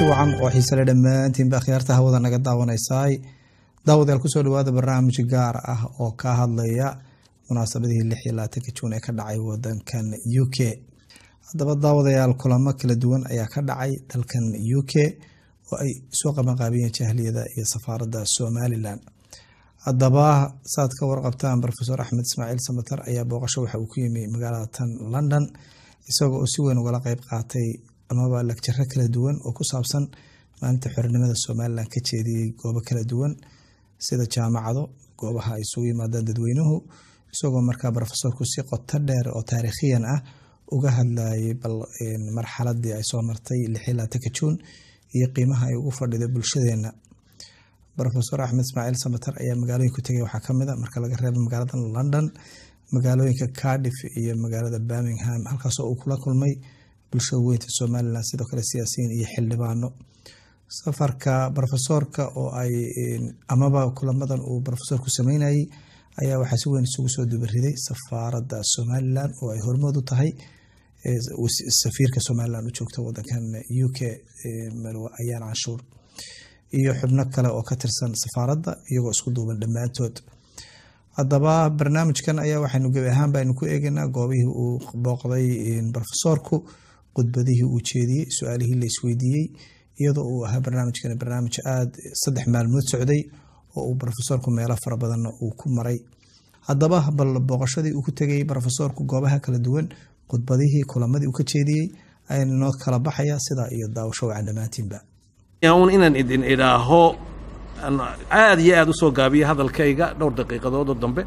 wacan oo xiisale dhammaantiinba akhyaarta hawada naga daawanaysaay daawadayaal kusoo dhawaada barnaamij gaar ah oo ka hadlaya munaasabadihii lix iyo labaatanka juun ee ka dhacay wadankan u k haddaba daawadayaal kulamo kala duwan ayaa ka dhacay dalkan u k oo ay soo qabanqaabiyeen jahliyada iyo safaaradda somalilan haddaba saad ka warqabtaan rofeor axmed ismaaciil samater ayaa booqasho waxa uu ku yimi magaalada tan london isagoo oo si weyn ugala qeyb qaatay amaba lagjaro kala duwan oo ku saabsan maalinta xornimada somalilan ka jeediyey goobo kala duwan sida jaamacado goobaha ay isugu yimaadaan dadweynuhu isagoo markaa rofesorku si qoto dheer oo taariikhiyan ah uga hadlayay bal marxaladii ay soo martay lixilaatanka juun iyo qiimaha ay ugu fadhiday bulshadeena rofeor axmed ismaaciil samater ayaa magaalooyinka tegay waxaa kamid a marka laga reebo magaalada london magaalooyinka cardiff iyo magaalada birmingham halkaasoo uu kula kulmay bulshada weynta somalilan sidoo kale siyaasiyiin iyo xildhibaano safarka rofesorka oo ay amaba kulamadan uu rofesorku sameynayay ayaa waxaa si weyn isugu soo dubariday safaaradda somalilan oo ay hormood u tahay safiirka somalilan u joogta wadankan u k ayaan canshuur iyo xubno kale oo ka tirsan safaaradda iyagoo isku duuban dhammaantood haddaba barnaamijkan ayaa waxaynu gebi ahaan baynu ku eegaynaa goobihii uu booqday rofesorku khudbadihii uu jeediyey su-aalihii la isweydiiyey iyadoo uu ahaa barnaamijkan barnaamij aada saddex maalmood socday oo uu rofesorku meelo fara badanna uu ku maray haddaba bal booqashadii uu ku tegay rofesorku goobaha kala duwan khudbadihii kulamadii uu ka jeediyey ayana noo kala baxaya sidaa iyo daawasho wacan dhammaantiinba un inaan idin idhaaho aada iyo aada u soo gaabiya hadalkayga dhowr daqiiqadoodoo dambe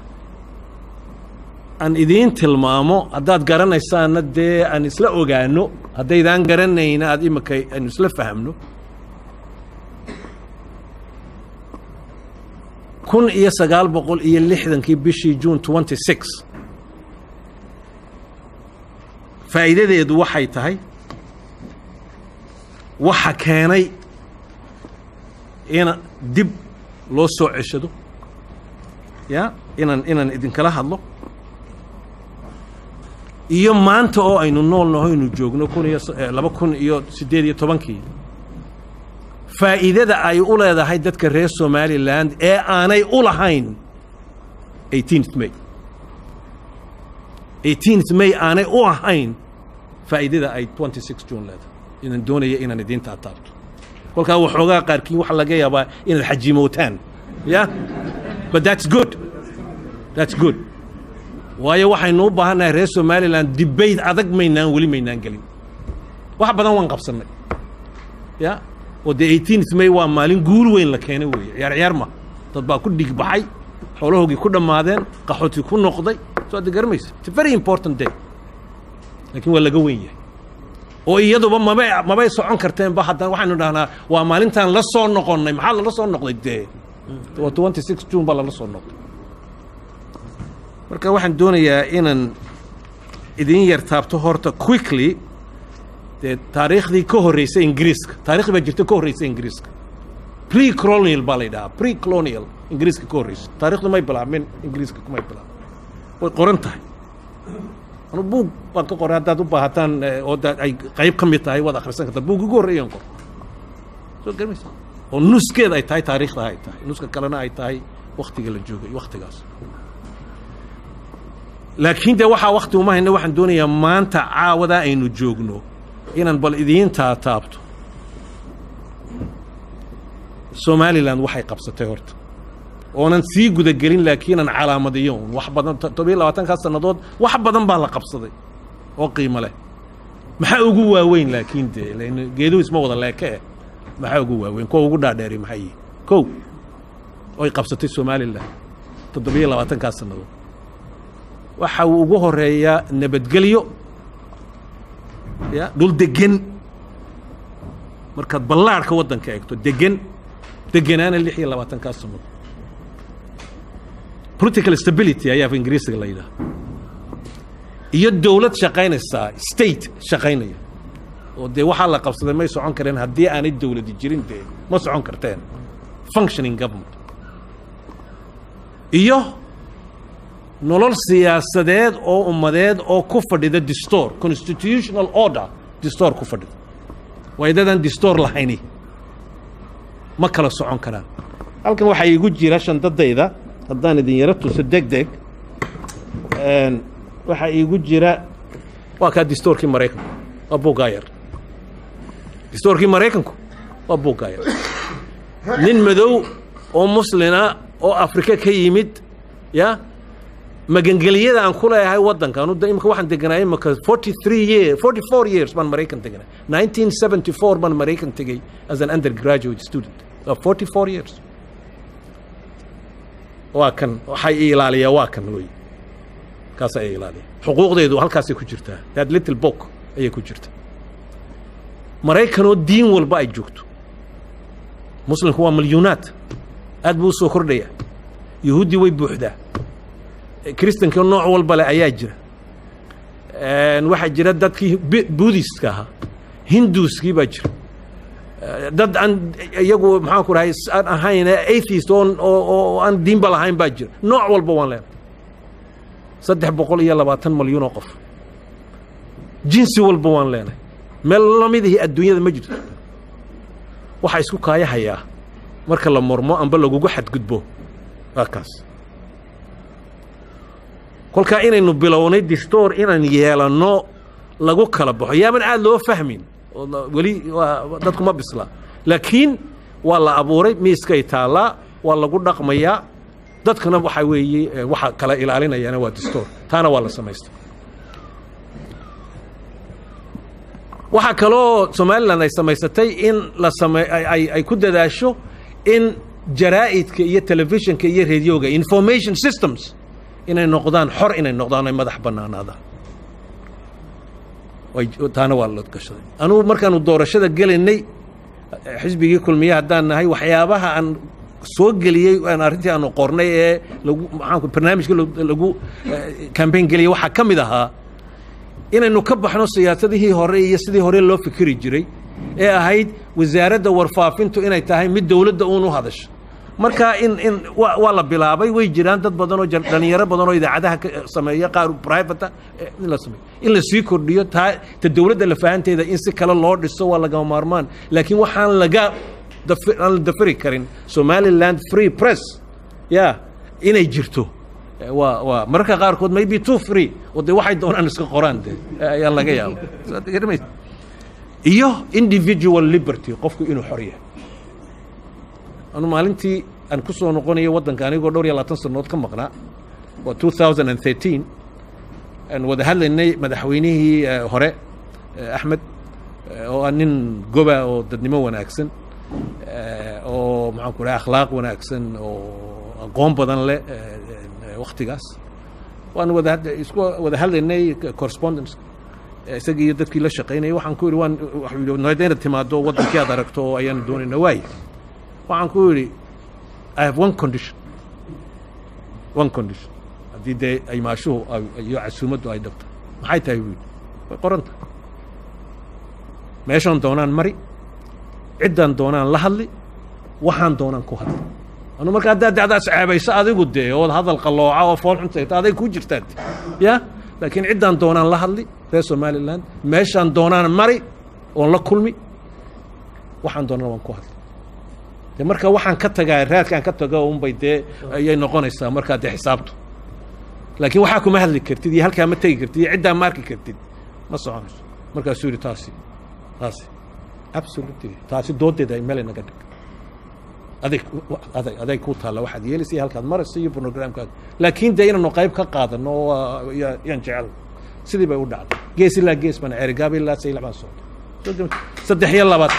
aan idiin tilmaamo haddaad garanaysaanna dee aan isla ogaano haddaydaan garanayna aad imika aanu isla fahamno kun iyo sagaal boqol iyo lixdankii bishii june twenty six faa'iidadeedu waxay tahay waxa keenay ina dib loo soo ceshado ya inaan inaan idinkala hadlo iyo maanta oo aynu nool naho aynu joogno kun iyo laba kun iyo siddeed iyo tobankii faa'iidada ay u leedahay dadka reer somalilan ee aanay u lahayn eighteenth may eighteenth may aanay u ahayn faa'iidada ay twenty six june leedahay inaan doonaya inaan idiin taataabto kolkaa waxoogaa qaarkiin waxa laga yaabaa inaad xajimootaan ya but that's good that's good waayo waxaynu u baahannahay reer somalilan debate adag maynaan weli maynaan gelin wax badan waan qabsannay ya oo dee eighteenth may waa maalin guul weyn la keenay weeye ciyaar ciyaar ma dad baa ku dhig baxay xoolahoogii ku dhammaadeen qaxooti ku noqday soo adda garamaysa it's a very important day laakiin waa laga weyn yahay oo iyaduba mabay mabay socon karteenba haddana waxaynu dhahnaa waa maalintaan la soo noqonnay maxaa lala soo noqday dee waa twenty six june baa lala soo noqday marka waxaan doonayaa inaan idin yar taabto horta quickly dee taariikhdii ka horreysay ingiriiska taarikhdi baa jirta ka horreysay ingiriiska pre colonial baa la yidhahaa pre colonial ingiriiska ka horreysay taarikhdu may bilaabmin ingiriiska kumay bilaabmin way qoran tahay anu buug baan ka qoray haddaad u baahataan oo ay qayb ka mid tahay waad akhrisan kartaa buug ugu horreeyaan qor soo garmaysa oo nuskeed ay tahay taariikhda ay tahay nuska kalena ay tahay waktiga la joogay waktigaas laakiin dee waxaa wakti uma hayna waxaan doonayaa maanta caawadaa aynu joogno inaan bal idiin taataabto somalilan waxay qabsatay horta oonan sii gudagelin laakiin aan calaamadiyo un wax badan todobiyo labaatankaa sannadood wax badan baa la qabsaday oo qiimo leh maxaa ugu waaweyn laakiin dee lan geeduhu isma wada leeke eh maxaa ugu waaweyn kuwa ugu dhaadheeri maxaa yihi kow oy qabsatay somalilan toddobiyo labaatankaa sannadood waxa uu ugu horeeyaa nabadgelyo ya dhul degan markaad ballaarhka waddanka eegto degan deganaana lix iyo labaatankaa sannadood political stability ayaa ingiriisiga la yidhaha iyo dowlad shaqaynaysaa state shaqaynaya oo dee waxaa la qabsaday may socon kareen haddii aanay dowladi jirin dee ma socon karteen functioning government iyo nolol siyaasadeed oo ummadeed oo ku fadhida distoor constitutional order distoor ku fadhida waa dadaan distoor lahayni ma kala socon karaan halkan waxaa iigu jira shandadayda haddaan idin yaro tuso deg deg waxaa iigu jira waa kaa distoorkii maraykanku waa bugaayar distoorkii maraykanku waa bugaayar nin madow oo muslina oo afrika ka yimid ya magangeliyada aan ku leeyahay waddanka anu imika waxaan deganaay imika forty three year forty four years baan maraykan deganay nineteen seventy four baan maraykan tegey as an undergraduate student forty four years waa kan waxay i ilaaliyaa waa kan wey kaasaa i ilaaliya xuquuqdeedu halkaasay ku jirtaa that little book ayay ku jirta maraykanoo diin walba ay joogto muslimku waa milyuunaad aad buu u soo kordhaya yahuuddii way buuxdaa kristanka nooc walba leh ayaa jira waxaa jira dadkii buddhistka ahaa hinduuskii baa jira dad aan iyagu maxaan ku dhahay aan ahayn atheist oo oo aan diinba lahayn baa jira nooc walba waan leenahay saddex boqol iyo labaatan malyuun oo qof jinsi walba waan leenahay meel lamidihii adduunyada ma jirto waxaa isku kaayahayaa marka la mormo amba lagugu xadgudbo waa kaas kolkaa inaynu bilownay distoor inaan yeelanno lagu kala baxo yaaban aad loo fahmin weli waa dadku ma bisla laakiin waa la abuuray miiskay taallaa waa lagu dhaqmayaa dadkana waxaa weeye waxa kala ilaalinayana waa distoor taana waa la samaystay waxaa kaloo somalilan ay samaysatay in la same ay ku dadaasho in jaraa'idka iyo telefishinka iyo radioga information systems inay noqdaan xor inay noqdaan ay madax bannaanaadaan taana waa la gashaday anugu markaanu doorashada gelaynay xisbigii kulmiye haddaan nahay waxyaabaha aan soo geliyey aan arrintii aanu qornay ee lagu maxaanku barnaamijka lagu campaign geliyey waxaa ka mid ahaa inaynu ka baxno siyaasadihii hore iyo sidii hore loo fikiri jiray ee ahayd wasaaradda warfaafintu inay tahay mid dowladda uun u hadasho marka in in waa la bilaabay way jiraan dad badan oo dhalinyaro badan oo idaacadaha ka sameeya qaar private in la sameeyo in la sii kordhiyo taa ta dowladda lafahanteeda in si kale loo dhiso waa lagama maarmaan laakiin waxaan laga aan la dafiri karin somaliland free press ya inay jirto waa waa mararka qaarkood maybe too free oo dee waxay doonaan iska qoraan de ayaa laga yaaba iyo individual liberty qofku inuu xor yahay anu maalintii aan ku soo noqonayo waddanka anigoo dhowr iyo labaatan sanood ka maqnaa waa two thousand and thirteen aan wada hadlaynay madaxweynihii hore axmed oo ah nin goba oo dadnimo wanaagsan oo maxaan ku dhahay akhlaaq wanaagsan oo aqoon badan leh waktigaas waan wada isku wada hadlaynay correspondence isagii iyo dadkii la shaqaynayay waxaan ku yidhi waan waxuu inaad timaado waddankii aad aragto oo ayaanu doonayna waaye waxaan ku yidhi i have one condition one condition haddii dee aymaashuhu iyo casuumaddu ay dhabto maxay tahay buu yidhi way qoran tahay meeshaan doonaan mari ciddaan doonaan la hadli waxaan doonaan ku hadli anu marka haddaad dacdaas ceebayso adigu dee ood hadal qallooca oo fool xuntayto aday kuu jirtaad ya laakiin ciddaan doonaan la hadli reer somaliland meeshaan doonaan mari oon la kulmi waxaan doonaan waan ku hadli de marka waxaan ka tagaa raadkaan ka tago unbay dee ayay noqonaysaa markaa dee xisaabtu laakiin waxaa kuma hadli kartid iyo halkaa ma tegi kartid iyo ciddaa ma arki kartid ma soconayso markaasuu yidhi taasi taasi absolutely taasi doodeeda ay meel naga dhig adig adag aday ku taalla waxaad yeelaysa iyo halkaad maraysa iyo programkaaga laakiin dee inaanu qayb ka qaadano yaan jecel sidii bay u dhacday gees ilaa gees baan ceerigaaba ilaa saylac baan socday saddex iyo labaad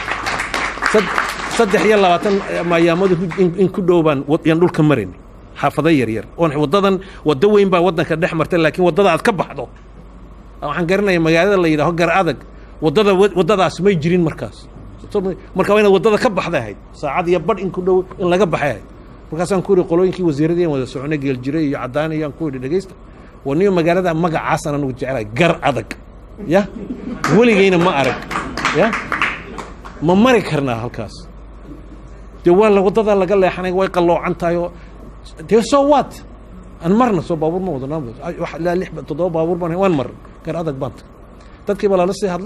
saddex iyo labaatan maayaamadu in ku dhow baan yaan dhulka maraynay xaafado yaryar oon waddadan waddo weyn baa waddanka dhex martay laakiin waddada aad ka baxdo waxaan garanaya magaalada la yidhaho gar adag waddada waddadaas may jirin markaas marka waa inaad waddada ka baxday ahayd saacad iyo badh in ku dhow in laga baxay ahayd markaasaan ku yidhi qolooyinkii wasiiradii aan wada soconay geeljire iyo cadaan iyaan ku yidhi dhegaysta waa niyo magaalada magacaasaan anugu jeclahay gar adag ya weligayna ma arag ya ma mari karnaa halkaas dee waa la waddadaa laga leexanay way qalloocan tahay oo dee soo waat aan marna soo baabuur ma wadana ilaa lix toddoba baabuur baan waan marna gar adag baan tagay dadkii baa lala sii hadlay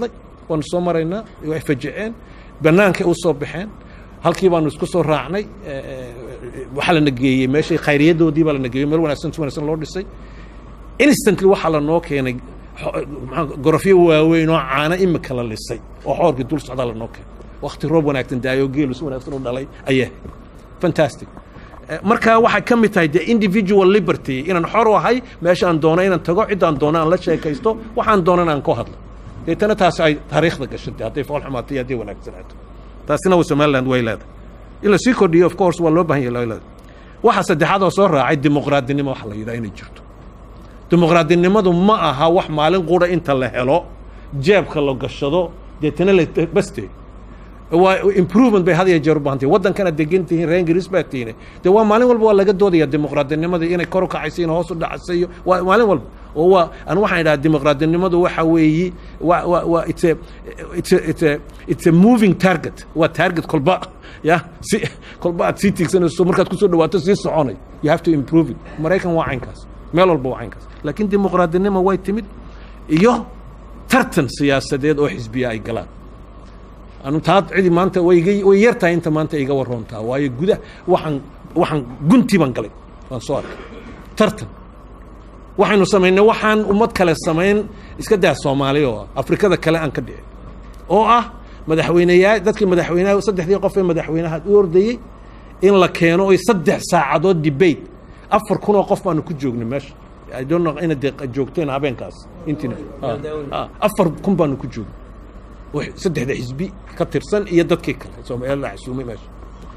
waanu soo maraynaa way fajiceen bannaankay u soo baxeen halkii baanu isku soo raacnay waxaa lana geeyey meeshay khayriyadoodii baa lana geeyey meel wanaagsan si wanaagsan loo dhisay instantly waxaa lanoo keenay gorofyo waaweyn oo caano imika la lisay oo xoorkii dul socdaa lanoo keenay wakti roob wanaagsan daayo geelu si wanaagsan u dhalay ayaa fantastic marka waxay ka mid tahay de individual liberty inaan xor u ahay meesha aan doono inaan tago ciddaan doono aan la sheekaysto waxaan doonan aan ku hadlo deetana taasi ay taariikhda gashatay hadday fool xumaato iyo hadday wanaagsanaato taasina somaliland way leedahay in la sii kordhiyo of course waa loo baahan yahay leedahay waxa saddexaad oo soo raacay dimuqraadinimo waxa la yidhaha inay jirto dimuqraadinimadu ma aha wax maalin qura inta la helo jeebka la gashado deetana la baste waa improvement bay had iyo jeer u baahantay waddankana degan tihiin reer ingiriis baa tihiin dee waa maalin walba waa laga doodaya dimuqraadinimadii inay kor u kacaysa in hoos u dhacaysa iyo waa maalin walba oo waa anu waxaan idhaha dimuqraadinimadu waxa weeyi wa wa wa it's a it's a it's a it's a moving target waa target kolba ya si kolba aad sii tiigsanayso markaad kusoo dhawaato sii soconay you have to improve it maraykan waa caynkaas meel walba waa caynkaas laakiin dimuqraadinimo way timid iyo tartan siyaasadeed oo xisbiya ay galaan anu taa cidi maanta way iga way yar tahay inta maanta iga waroontaa waayo guda waxaan waxaan gunti baan galay waan soo arkay tartan waxaynu samaynay waxaan ummad kale samayn iska daa soomaali oo ah afrikada kale aan ka dhicin oo ah madaxweyneyaa dadkii madaxweynaha saddexdii qof ee madaxweynaha u ordayey in la keeno oy saddex saacadood debate afar kun oo qof baanu ku joognay meesha I don't know inaad dee joogteen habeenkaas intiina afar kun baanu ku joognay saddexda xisbi ka tirsan iyo dadkii kale soomaaliya la xasuumay meesha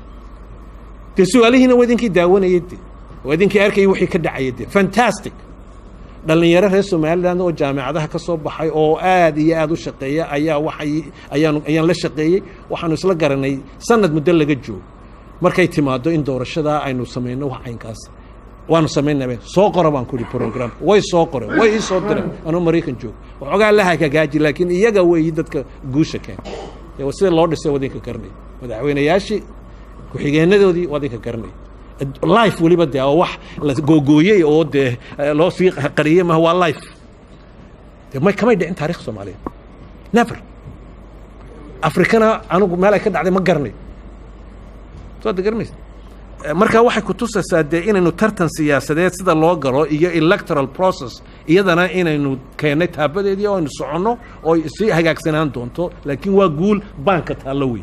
dee su-aalihiina waa idinkii daawanayay de waa idinkii arkayay wixii ka dhacayay de fantastic dhallinyaro reer somaliland oo jaamicadaha ka soo baxay oo aad iyo aad u shaqeeya ayaa waxay ayaan ayaan la shaqeeyey waxaanu isla garanay sanad muddo laga joogo markay timaado in doorashadaa aynu samayno wax caynkaas waanu samaynaba soo qora baan ku ihi program way soo qoreen way ii soo direen anuu maraykan joogo waxoogaa la hagagaaji laakiin iyaga weeyi dadka guusha keen sida loo dhisay wadinka garanay madaxweynayaashii ku-xigeenadoodii wadinka garanay life weliba dee oo wax la googooyey oo dee loo sii qariyey maha waa life de may kamay dhicin taarikh soomaaliyeed never afrikana anigu meel ay ka dhacday ma garanay soo ad garanaysa marka waxay ku tusaysaa dee inaynu tartan siyaasadeed sida loo galo iyo electoral process iyadana inaynu keennay taabadeedii oo aynu soconno oo sii hagaagsanaan doonto laakiin waa guul baanka taallo weyn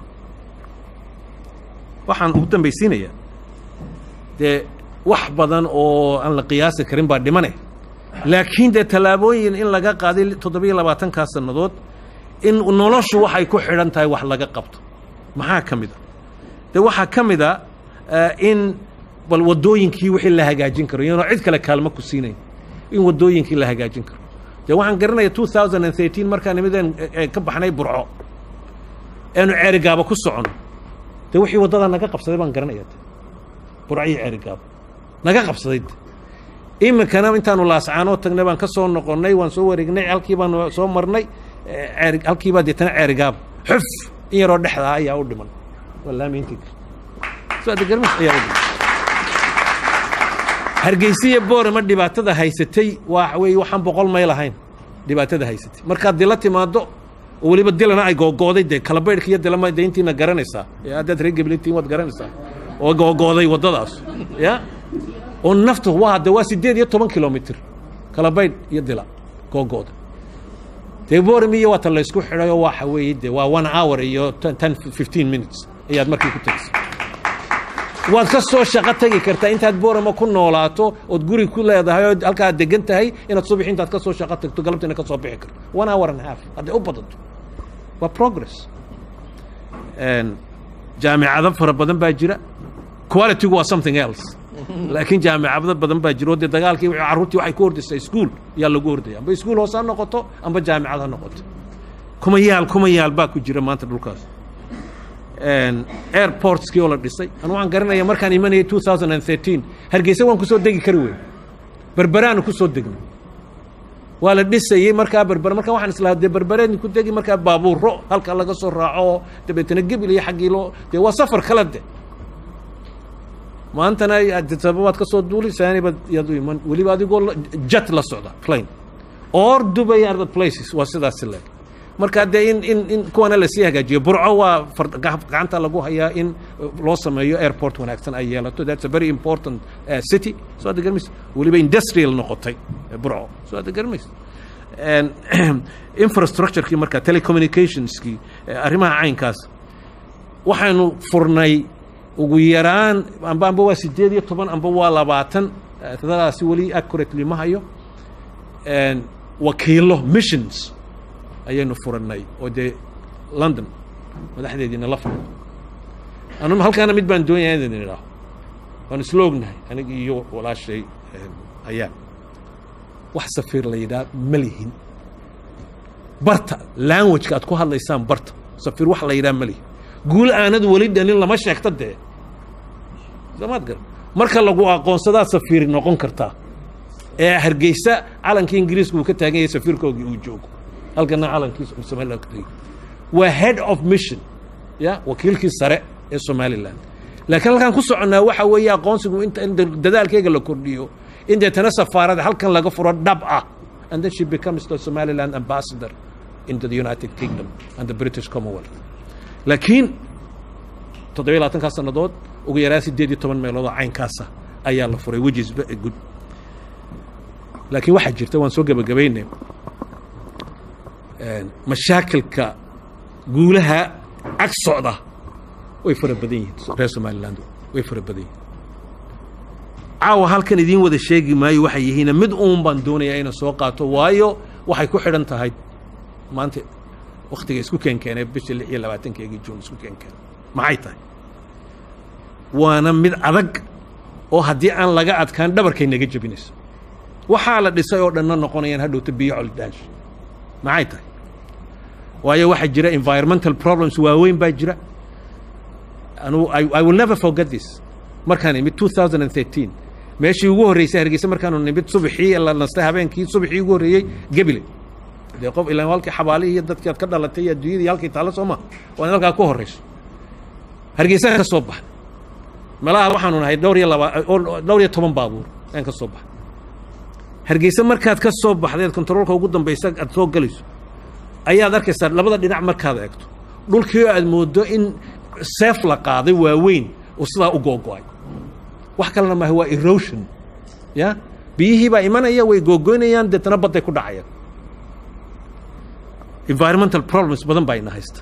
waxaan ugu dambaysiinayaa dee wax badan oo aan la qiyaasi karin baa dhimane laakiin dee tallaabooyin in laga qaaday toddobiyo labaatankaa sannadood in noloshu waxay ku xidhan tahay wax laga qabto maxaa ka mid a dee waxaa ka mid a in bal waddooyinkii wixii la hagaajin karo iyanoo cid kale kaalmo ku siinayn in waddooyinkii la hagaajin karo dee waxaan garanaya two thousand and thirteen markaan imideen ka baxnay burco eenu ceerigaaba ku socono dee wixii waddadaa naga qabsaday baan garanaya burcihii ceerigaaba naga qabsaday iminkana intaanu laascaanoo tagnay baan ka soo noqonnay waan soo wareegnay halkii baanu soo marnay ceeri halkiibaa deetana ceerigaaba xuf in yaroo dhexdaa ayaa u dhiman wallaamiintii hargeysiya boorama dhibaatada haysatay waa wey waxaan boqol mayl ahayn dhibaatada haysatay markaad dila timaado oo weliba dilana ay googooday dee kalabaydhka iyo dilama de intiina garanaysaa haddaad reer geblintiin waad garanaysaa oo googooday waddadaas ya oo naftu waa de waa siddeed iyo toban kilomitr kalabaydh iyo dila googooda dee boram iyo waata laysku xidhay oo waxa weeye de waa one hour iyo ten fifteen minutes ayaad markii ku tegeysa waad ka soo shaqo tegi kartaa intaad borama ku noolaato ood guri ku leedahay oo halkaa degan tahay inaad subax intaad ka soo shaqo tagto galabtiina ka soo bixi karto one hour and half hadday u badato waa progress jaamicado fara badan baa jira qualitygu waa something else laakiin jaamicado badan baa jira oo dee dagaalkii carruurtii waxay ku ordaysaa iskuol yaa lagu ordaya amba iskuol hoose ha noqoto amba jaamicad ha noqoto kuma yaal kuma yaal baa ku jira maanta dhulkaas airportskii oo la dhisay anu waxaan garanaya markaan imanayay two thousand and thirteen hargeysa waan kusoo degi kari weyn berberaanu kusoo degnay waa la dhisayey markaa berber markaa waxaan islahaa dee berbereedni ku degi markaa baabuuro halka laga soo raaco oo dabeetana gebil iyo xaggii loo dee waa safar kale de maantana sababaad ka soo duuli saanibaad yaad u iman weliba adigoo jet la socda plane or dubai other places waa sidaasi leeg marka dee in in in kuwana lasii hagaajiyo burco waa far- gac- gacanta lagu hayaa in uh, loo sameeyo airport wanaagsan ay yeelato that's a very important uh, city soo hadda garmaysa weliba industrial noqotay uh, burco soo hadda garmaysa And infrastructurekii marka telecommunicationskii eh, arrimaha caynkaas waxaynu furnay ugu yaraan amba amba waa sideed iyo toban amba waa labaatan eh, tadadaasi weli accurately ma hayo And wakiilo missions ayaynu furannay oo dee london madaxdeediina la furay anu halkaana mid baan doonaya inaan idhaaho waan isla ognahay aniga iyo walaashay eh, ayaa wax safiir la yidhaha ma lihin barta languageka aad ku hadlaysaan barta safiir wax la yidhaha ma lihin guul aanad weli dhalin lama sheegta dee soomaad gar marka lagu aqoonsadaa safiir noqon kartaa ee hargeysa calankii ingiriiska uu ka taagan yahay safiirkoogii uu joogo halkana calankiisa uu somaliland ka tagay waa head of mission ya wakiilkii sare ee somaliland laakiin halkaan ku soconnaa waxa weeye aqoonsigu inta in dadaalkeyga la kordhiyo in deetana safaarada halkan laga furo dhab ah and then she becomes the somaliland ambassador into the united kingdom and the british commonwealth laakiin toddobiyo labaatankaa sannadood ugu yaraan sideed iyo toban meelood oo caynkaasa ayaa la furay which is very good laakiin waxaa jirta waan soo gebagabaynay mashaakilka guulaha ag socda way fara badan yihiin reer somaliland way fara badan yihiin caawa halkan idiin wada sheegi maayo waxay yihiin mid uun baan doonayaa inaan soo qaato waayo waxay ku xidhan tahay maanta waktiga isku keenkeenay bisha lix iyo labaatankeegii juun isku keenkeenay maxay tahay waana mid adag oo haddii aan laga adkaan dhabarkay naga jebinayso waxaa la dhisay oo dhanna noqonayaan hadhowta biyo coldaash maxay tahay waayo waxaa jira environmental problems waaweyn baa jira anu I, I will never forget this markaan imid 2013 meeshii ugu horreysay hargeysa markaanu nimid subaxii la nastay habeenkii subaxii ugu horreeyey gebile dee qof ilaan halkii xabaalihii iyo dadkii aad ka dhalatay iyo adduunyadii halkii taalla soo ma waa in halkaa ku horreyso hargeysa ka soo baxa meelaha waxaanu nahay dhowr iyo laba dhowr iyo toban baabuur aan ka soo baxa hargeysa markaad ka soo baxdeed kontaroolka ugu dambaysa aad soo galayso ayaad arkaysaa labada dhinac markaad eegto dhulkii aad moodo in seef la qaaday waaweyn oo sidaa u googo'ay wax kalena maaha waa erosion ya biyihii baa imanaya way googoynayaan deetana badday ku dhacayaan environmental problems badan baa ina haysta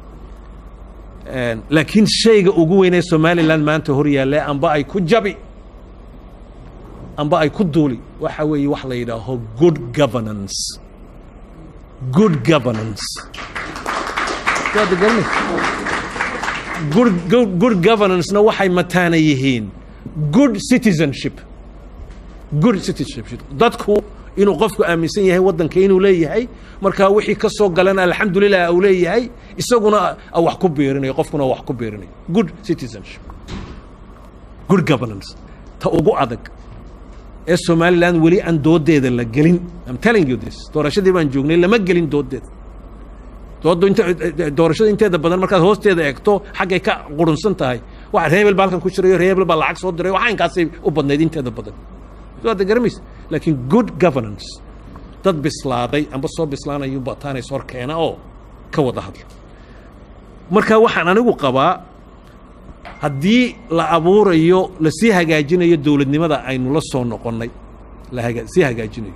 laakiin shayga ugu weynee somaliland maanta hor yaalle amba ay ku jabi amba ay ku duuli waxa weeye wax la yidhaaho good governance good governance waad garanaysa good, good, good governance-na waxay mataana yihiin good citizenship good citizenship dadku inuu qofku aaminsan yahay waddanka inuu leeyahay markaa wixii ka soo galana alxamdulilah uu leeyahay isaguna wax ku biirinayo qofkuna wax ku biirinayo good citizenship good governance ta ugu adag ee somaliland weli aan doodeeda la gelin I'm telling you this doorashadii baan joognay lama gelin doodeeda doodu inta doorashada inteeda badan markaad hoosteeda eegto xaggay ka qurunsan tahay waxa reebel baa halkan ku jirayo reebel baa lacag soo diray waxa inkaasay u badnayd inteeda badan soo hadda garamaysa laakiin good governance dad bislaaday amba soo bislaanayun baa taanays hor keena oo ka wada hadla marka waxaan anigu qabaa haddii la abuurayo lasii hagaajinayo dowladnimada aynu la soo noqonnay la haga sii hagaajinayo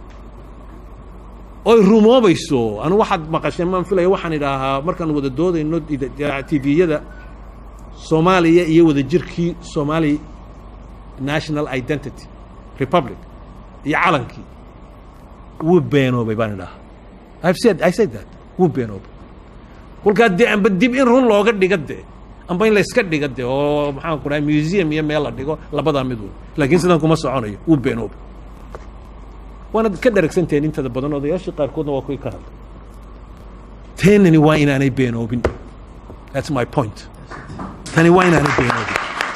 oy rumoobayso anu waxaad maqasheen maan filaya waxaan idhaahaa markaan wada doodayno tviyada soomaaliya iyo wada jirkii somali national identity republic iyo calankii wuu beenoobay baan idhahaa I've said, I said that wuu beenoobay kolkaa dee amba dib in run looga dhiga dee amba in layska dhiga dee oo maxaan ku dhahay museum iyo meel la dhigo labadaa mid wey laakiin sidan kuma soconayo wuu beenoobay waanad ka dharagsantahen intada badan odayaashii qaarkoodna waa kuwii ka hadlay teenani waa inaanay beenoobin that's my point tani waa inaanay beenoobin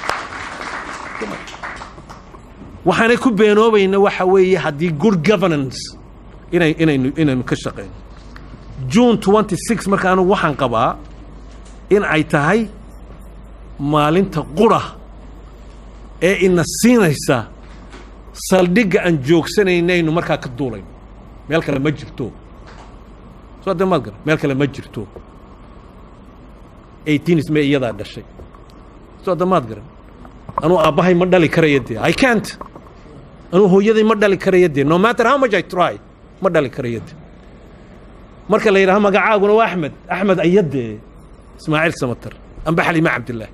waxaanay ku beenoobayna waxa weeye haddii good governance inay inaynu inaynu ka shaqeyno june twenty six marka anigu waxaan qabaa in ay tahay maalinta qura ee ina siinaysa saldhigga aan joogsanaynaynu markaa ka duulayno meel kale ma jirto soo de maad garan meel kale ma jirto eighteenis may iyadaa dhashay soo de maad garan anuu aabbahay ma dhali karaya dee i can't anuu hooyaday ma dhali karaya dee no matter how much i try ma dhali karaya dee marka la yidhaha magacaaguna waa axmed axmed ayadee ismaaciil samatar amba xalima cabdillaahi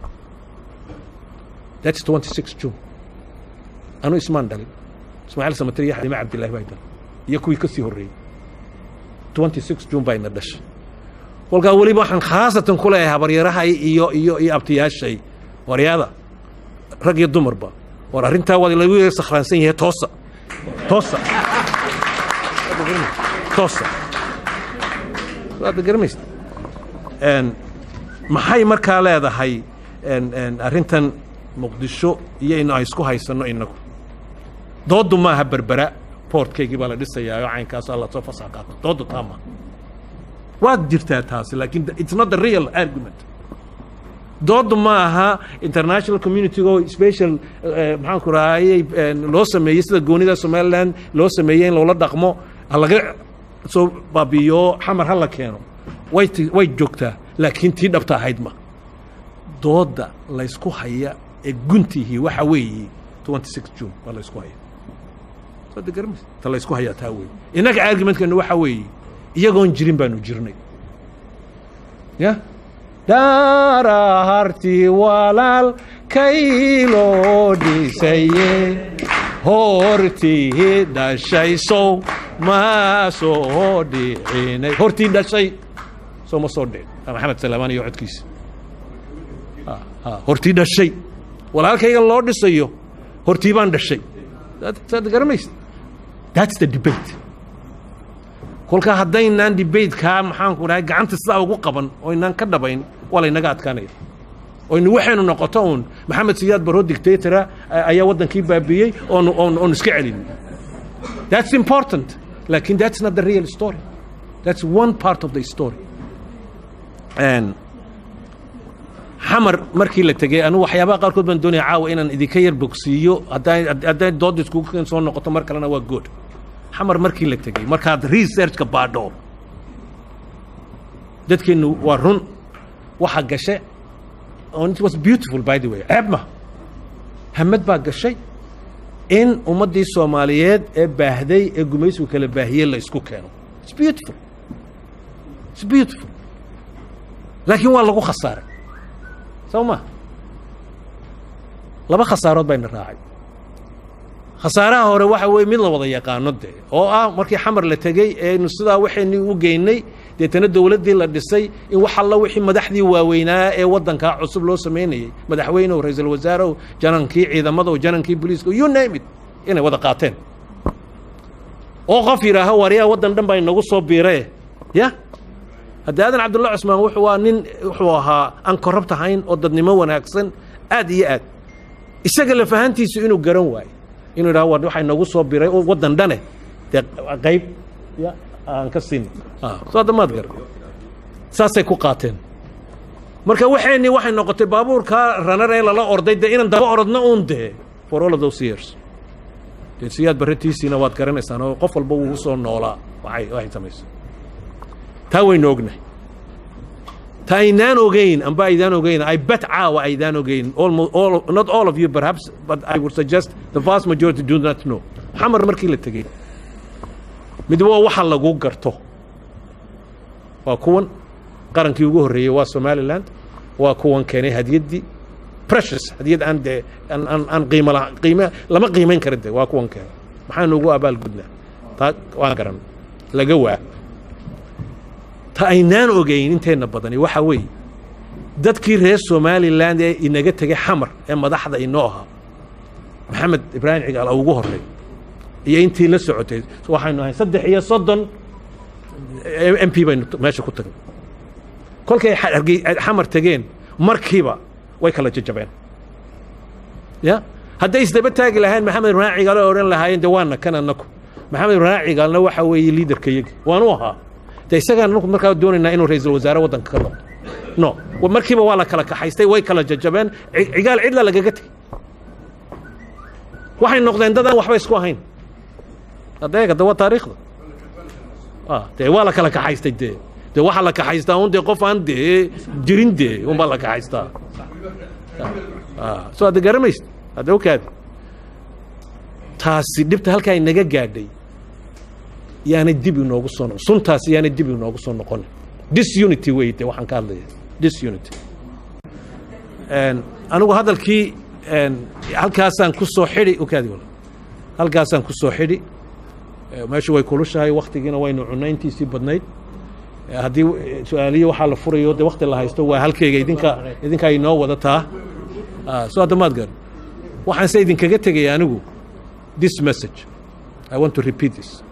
that's twenty six june anuu ismaan dhalin ismaaciil samatar iyo xalima cabdillahi baa dhalin iyo kuwii ka sii horreeyey twenty six june bayna dhashay kolkaa weliba waxaan khaasatan ku leeyahay habaryarahay iyo iyo iyo abtiyaashay waryada rag iyo dumarba war arrintaa waa lagu yara sakhraansan yahay toosa toosa toosa waad garamaysa maxay markaa leedahay arrintan muqdisho iyo inu ay isku haysanno inagu dooddu maaha berbera boortkaygii baa la dhisayaa oo caynkaasaa lasoo fasax qaato dooddu taa maaha waad jirtaa taasi laakiin it's not the real argument dooddu ma aha international community-go special maxaan ku rahayey loo sameeyey sida goonida somaliland loo sameeyey in loola dhaqmo ha laga soo baabiyo xamar ha la keeno way ti way joogtaa laakiin tii dhabta ahayd ma doodda laysku haya ee guntihii waxa weeye twenty six june waa laysku haya soo garmas ta laysku hayaa taa weeye innaga argumentkeennu waxa weeye iyagoon jirin baanu jirnay ya daarahartii walaal kayloo dhisaye hortii dhashaysow ma soo dhicinay hortii dhashay soo ma soo dhicin maxamed salaamaan iyo codkiisa hortii dhashay walaalkayga loo dhisayo hortii baan dhashay saad garamaysa that's the debate kolkaa haddaynaan debatekaa maxaanku dhahay gacanta sidaa ugu qaban oo inaan ka dhabayn waa laynaga adkaanaya oynu waxaynu noqoto uun maxamed siyaad baroo dictatora ayaa waddankii baabiiyey oon oon oon iska celin that's important lakin that's not the real story that's one part of the story and xamar markii la tegey anu waxyaabaha qaarkood baan doonaya caawa inaan idinka yar bogsiiyo hadday hadday doodda iskugu keen soo noqoto mar kalena waa good xamar markii la tegey markaad researchka baadho dadkeennu waa run waxa gashe it was beautiful by the way ceeb ma hamad baa gashay in ummaddii soomaaliyeed ee baahday ee gumaysigu kala baahiyey la isku keeno it's beautiful it's beautiful laakiin waa lagu khasaaray soo ma laba khasaarood bayna raacay khasaaraha hore waxa weeye mid la wada yaqaano dee oo ah markii xamar la tegey eenu sidaa waxayni u geynay deetana dowladdii la dhisay in wax alla wixii madaxdii waaweynaa ee waddankaa cusub loo samaynayey madaxweynehu ra-iisul wasaarehu janankii ciidamadahu janankii booliiska you name it inay wada qaateen oo qof yidhaaho waryaa waddan dhan baa inagu soo biiree ya haddii aadan cabdulla cusmaan wuxuu waa nin wuxuu ahaa aan korrupt ahayn oo dadnimo wanaagsan aad iyo aad isaga lafahantiisu inuu garan waayo inuu yidhaho war waxaa inagu soo biray oo waddan dhane dee qayb ya aan ka siin soo hadda maad gar saasay ku qaateen marka waxayni waxay noqotay baabuurkaa ranar ee lala orday dee inaan daba orodno uun dee for all of those years dee siyaad barratiisiina waad garanaysaan oo qof walba wuu soo noolaa waxay waxay samaysay taa waynu ognahay ta aynaan ogeyn amba aydaan ogeyn i bet caawa aydaan ogeyn almost all not all of you perhaps but i would suggest the vast majority do not know xamar markii la tegey mid waa waxa lagu garto waa kuwan qarankii ugu horreeyey waa somaliland waa kuwan keenay hadiyaddii precious hadiyad aan dee aan aan aan qiimo la qiime lama qiimayn kara dee waa kuwan keenay maxaanu ugu abaalgudnaa taa waan garan laga waa ta aynaan ogeyn inteenna badani waxa weeye dadkii reer somaliland ee inaga tegay xamar ee madaxda inoo ahaa maxamed ibraahim cigaal ugu horey iyo intii la socotay waxaynu ahay saddex iyo soddon m p baynu meesha ku tagnay kolkay xamar tegeen markiiba way kala jajabeen ya hadday isdaba taagi lahayn maxamed ibraahim cigaal oo odhan lahaayeen de waana kan annaku maxamed ibraahim cigaalna waxa weeye liidarka yagi waanu ahaa de isagaan anaku markaa doonaynaa inuu ra-iisul wasaare waddanka ka noqdo no markiiba waa la kala kaxaystay way kala jajabeen cigaal cidla lagaga tegey waxay noqdeen dad aan waxba isku ahayn adeega de waa taariikhda Ah, dee waa la kala kaxaystay dee dee waxaa la kaxaystaa un dee qof aan dee jirin dee unbaa la kaxaystaa Ah, soo hadda garamaysid hadda okaadi taasi dhibta halkaa inaga gaadhay yaanay dib inoogu soo noqon suntaasi yaanay dib inoogu soo noqon disunity wey dee waxaan ka hadlaya disunity Een, anigu hadalkii een, halkaasaan ku soo xidhi okaadi walaal halkaasaan ku soo xidhi Eh, meeshu way kulushahay waktigiina waynu cunayntiisii badnayd Eh, haddii eh, su-aaliyo waxaa la furayo dee wakti la haysto waa halkeyga idinka idinkaa inoo wadataa Ah, soo hadda maad garan waxaan se idinkaga tegaya anigu this message i want to repeat this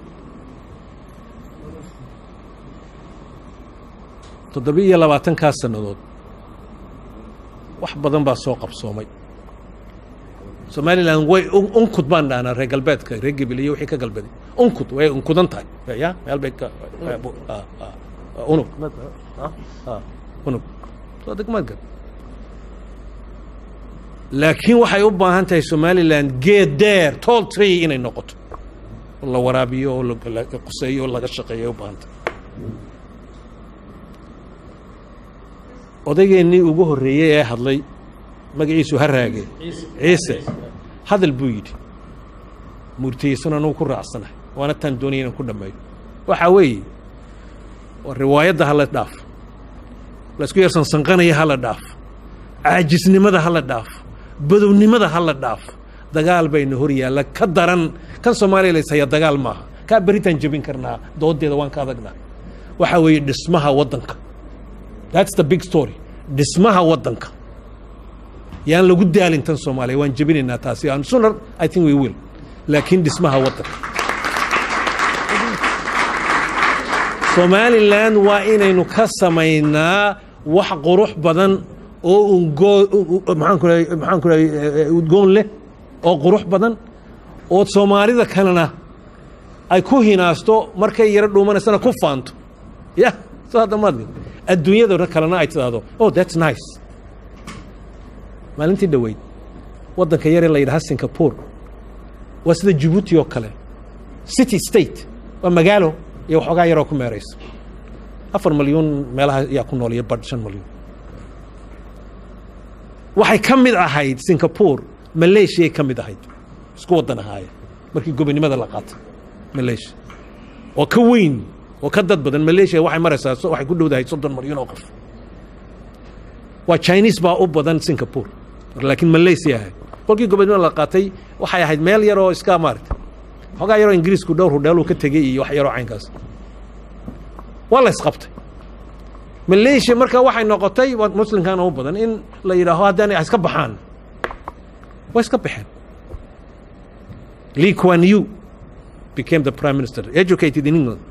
toddoba iyo labaatankaa sannadood wax badan baa soo qabsoomay somalilan way un- unkud baan dhahnaa reer galbeedka reer gebil iyo wixii ka galbeeday unkud way unkudan tahay ya meel bay ka ah, ah, unug Ah, ah, unug soo degmaad gar laakiin waxay u baahan tahay somalilan geed deer tall tree inay noqoto oo la waraabiyo oo la- la quseeyo oo laga shaqeeyo ay u baahan tahay odaygeenii ugu horreeyey ee hadlay magaciisu ha raage ciise hadal buu yidhi murtiyeysana anugu ku raacsanahay waana taan doonaya inaan ku dhammeeyo waxaa weeye waa riwaayadda hala dhaaf laysku yar sansanqanaya hala dhaaf caajisnimada hala dhaaf badownimada hala dhaaf dagaal bayna hor yaalla ka daran kan soomaaliya la ishaya dagaal maaha kaa beritaan jebin karnaa doodeeda waan ka adagnaa waxaa weeye dhismaha waddanka that's the big story dhismaha waddanka yaan lagu daalin tan soomaaliya waan jebinaynaa taasi and sooner i think we will laakiin dhismaha waddanka somalilan waa inaynu ka samaynaa wax qurux badan oo ungo- u- u- maxaan ku rahay- maxaan ku rahay eh, udgoon leh oo qurux badan oo soomaalida kalena ay ku hinaasto markay yaro dhuumanaysana ku faanto ya soo hadda maad adduunyada kalena ay tidhaahdo oh that's nice maalintii dhoweyd waddanka yare la yidhaha singapore waa sida jabuuti oo kale city state waa magaalo iyo waxoogaa yaroo ku meeraysa afar malyuun meelaha ayaa ku nool iyo badh shan malyuun waxay ka mid ahayd singapore malaysiyaay ka mid ahayd isku waddan ahaayeen markii gobonimada la qaatay malaysia oo ka weyn oo ka dad badan malaysia waxay maraysaa so- waxay ku dhowdahay soddon malyuun oo qof waa chinese baa u badan singapore laakiin malaysia ahayd kolkii gobonimada la qaatay waxay ahayd meel yaroo iska maaragtay xoogaa yaroo ingiriisku dhowr hudheeluu ka tegey iyo wax yaroo caynkaas waa la isqabtay malaysia marka waxay noqotay waa muslimkana u badan in la yidhaaho haddaan iska baxaan way iska baxeen lee kuan yu became the prime minister educated in england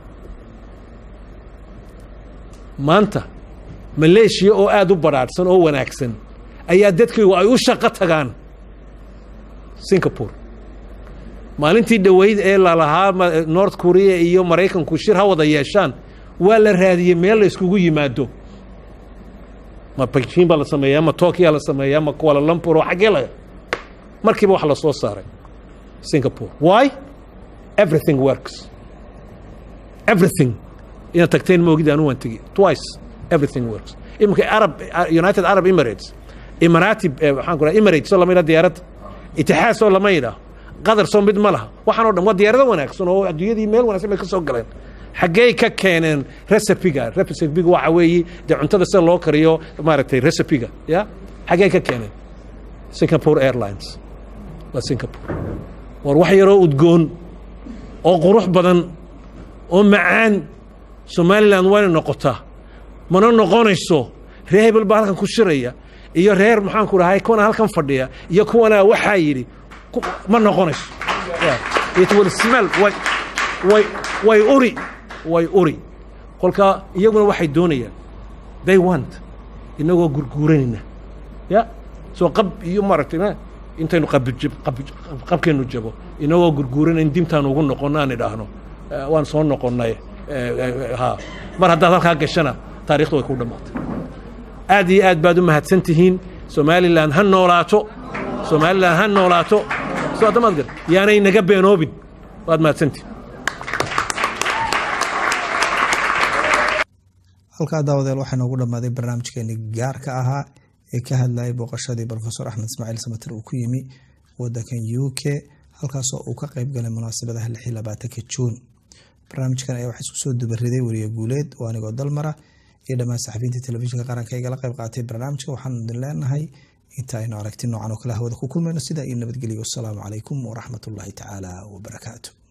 maanta malaysia oo aada u badhaadhsan oo wanaagsan ayaa dadkaygu ay u shaqo tagaan singapore maalintii dhoweyd ee lalahaa ma- north korea iyo maraykanku shir ha wada yeeshaan waa la raadiyey meel la iskugu yimaado ma beijing baa la sameeyaa ma tokyo la sameeyaa ma kuala lumpur oo xaggee la markiiba wax la soo saaray singapore why everything works everything inaad tagteen ma ogid anu waan tegi twice everything works iminka arab united arab emirates imarati eh, waxaan ku raha emirates oo lama yidhaha diyaaradda itixaad soo lama yidhaah qatar soo mid ma laha waxaan oo dhan waa diyaarado wanaagsan oo adduunyadii meel wanaagsan bay ka soo galeen xaggey ka keeneen recipiga recipiga waxa weeye dee cuntada sida loo kariyo maaragtay recipiga ya xaggey ka keeneen singapore airlines waa singapore war wax yaroo udgoon oo qurux badan oo macaan somalilan wayna noqotaa mana noqonayso reer hebel baa halkan ku shiraya iyo reer maxaan ku dhahay kuwana halkan fadhiya iyo kuwana waxaa yidhi ku- ma noqonayso Yeah. it will smell way way way uri way uri kolka iyaguna waxay doonayaan they want inagoo gurguuranayna ya soo qab iyo maaragtay ma intaynu qabijab qabij- qabkeenu jabo inagoo gurguuranayn dimtaan ugu noqono aan idhaahno eh, waan soo noqonnay eh, eh, ha mar haddaad halkaa gashana taarikhdu way ku dhammaatay aad iyo aad baad u mahadsan tihiin somalilan ha noolaato somalilan ha noolaato soo addamaad gar yaanay naga beenoobin waad mahadsantihin halkaa daawadeel waxaa noogu dhammaaday barnaamijkeeni gaarka ahaa ee ka hadlayay booqashadii rofesor axmed ismaaciil samater uu ku yimi wadankan u k halkaasoo uu ka qeyb galay munaasabadaha lix iyo labaatanka juun barnaamijkan ayaa waxaa isku soo dubariday weriye guuleed oo anigoo dalmara iyo dhammaan saxafiyiinta telefishinka qaranka igala qeyb qaatay barnaamijka waxaanu idin leenahay inta aynu aragti noocan oo kale hawada ku kulmayno sidaa iyo nabadgelyo wasalaamu calaykum waraxmat ullaahi tacaala wabarakaatu